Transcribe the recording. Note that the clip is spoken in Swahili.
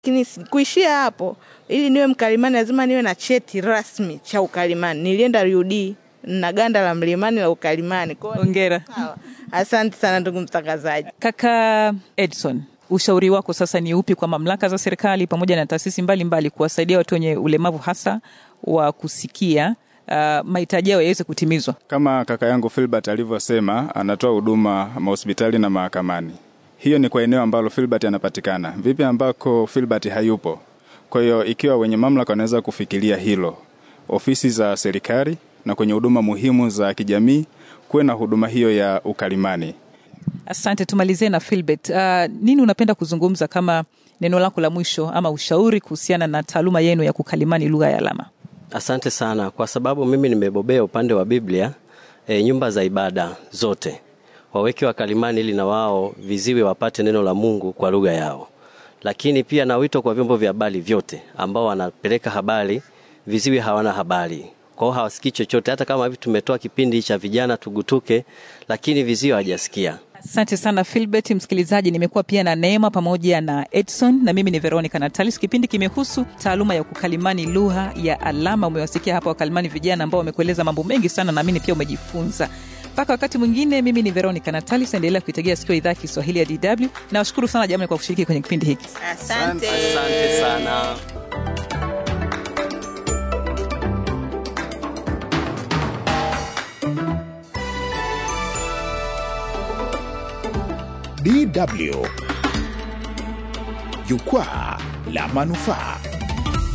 Lakini si- kuishia hapo, ili niwe mkalimani lazima niwe na cheti rasmi cha ukalimani. Nilienda RUD na ganda la mlimani la ukalimani. Kwa hiyo- Hongera. Sawa. Asante sana ndugu mtangazaji. Kaka Edson, ushauri wako sasa ni upi kwa mamlaka za serikali pamoja na taasisi mbalimbali kuwasaidia watu wenye ulemavu hasa wa kusikia uh, mahitaji yao yaweze kutimizwa? Kama kaka yangu Filbert alivyosema, anatoa huduma mahospitali na mahakamani. Hiyo ni kwa eneo ambalo Filbert anapatikana. Vipi ambako Filbert hayupo? Kwa hiyo ikiwa wenye mamlaka wanaweza kufikiria hilo, ofisi za serikali na kwenye huduma muhimu za kijamii kuwe na huduma hiyo ya ukalimani. Asante, tumalizie na Philbert. Uh, nini unapenda kuzungumza kama neno lako la mwisho ama ushauri kuhusiana na taaluma yenu ya kukalimani lugha ya alama? Asante sana kwa sababu mimi nimebobea upande wa Biblia. E, nyumba za ibada zote waweke wakalimani ili na wao viziwi wapate neno la Mungu kwa lugha yao, lakini pia na wito kwa vyombo vya habari vyote ambao wanapeleka habari, viziwi hawana habari kwa hiyo hawasikii chochote. Hata kama hivi tumetoa kipindi cha vijana tugutuke, lakini viziwi hawajasikia. Asante sana Philbert. Msikilizaji, nimekuwa pia na Neema pamoja na Edson na mimi ni Veronica Natalis. Kipindi kimehusu taaluma ya kukalimani lugha ya alama. Umewasikia hapa wakalimani vijana ambao wamekueleza mambo mengi sana, naamini pia umejifunza. Mpaka wakati mwingine, mimi ni Veronica Natalis, endelea kuitegea sikio idhaa ya Kiswahili ya DW. Nawashukuru sana jamani kwa kushiriki kwenye kipindi hiki. Asante. Asante sana. DW Jukwaa la Manufaa.